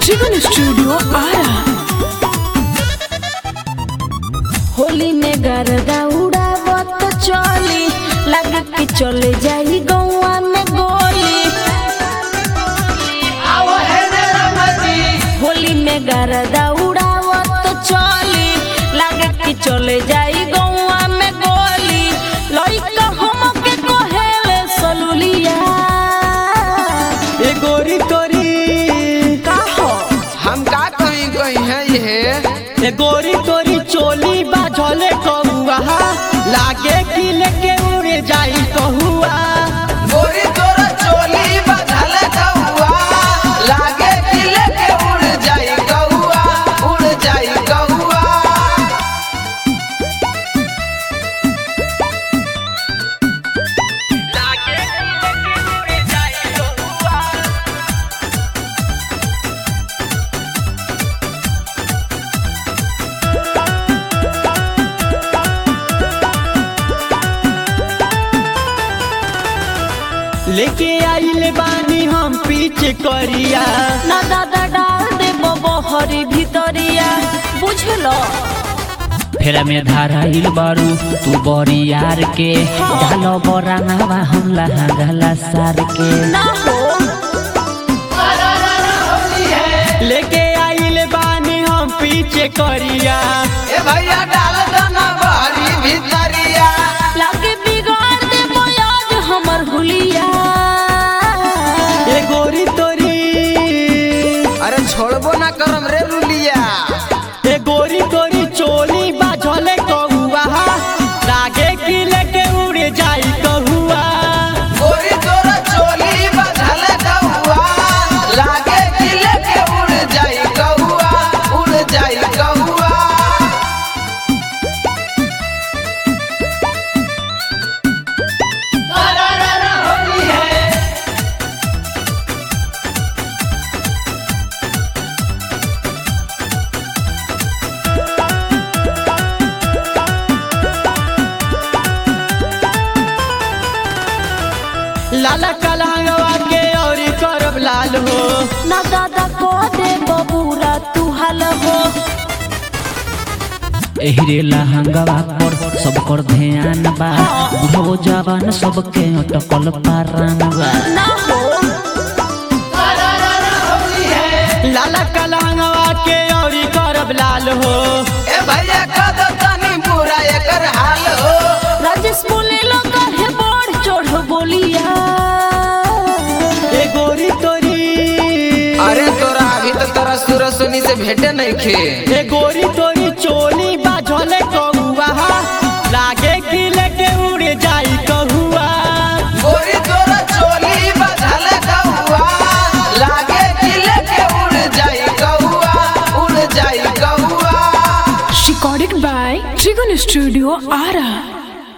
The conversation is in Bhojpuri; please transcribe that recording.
Trigon Studio Ara. होली में गरदा उड़ावत चली लगा के चले जाई गौवा में गोली होली में गरदा उड़ावत चली लगा के चले जाई गौवा में गोली लइका हमके कहेले सलुलिया ए गोरी तोरी का हो हम का कहीं कहीं है ये ए गोरी तोरी चोली बाझले कहुआ लागे कि लेके उड़े जाई कहुआ गोरी तोरा चोली बदल कौआ लागे कि लेके उड़ जाई कौआ उड़ जाई कौआ लेके आइले बानी हम पीछे करिया ना दादा डाल दे बहरी भितरिया बुझलो फेरा में धाराइल बारू तू बड़ी यार के डालो बरांगवा हम लहा गला सार के ना हो लेके आइले बानी हम पीछे करिया ए भैया डाल दना बारी भीतरिया लागे बिगाड़ दे आज हमर हुलिया ए गोरी तोरी अरे छोड़बो ना करम रे रुलिया ए गोरी तोरी चोली बाझले कहुआ लागे कि लेके उड़े जाई कहुआ गोरी तोरा चोली बदल कौआ लागे कि लेके उड़ जाई कौआ उड़ जाई कौआ लाला कलहंगवा के और करब लाल हो ना दादा को दे बबूरा तू हल हो एहरे लहंगवा पर सब कर ध्यान बा बुढ़ो जवान सबके अटकल पारान बा ना हो लाला कलहंगवा के और करब लाल हो ए भैया कद तनी पूरा एकर हाल हो राजेश बोले लो कहे बढ़ चढ़ बोलिया ए गोरी तोरी अरे तोरा अभी तो तोरा सूरज सुनी से भेटे नहीं खे ए गोरी तोरी चोली बाझले कहुआ लागे कि लेके उड़े जाई कहुआ गोरी तोरा चोली बदल कौआ लागे कि लेके उड़ जाई कौआ उड़ जाई कौआ Recorded by Trigon Studio Ara.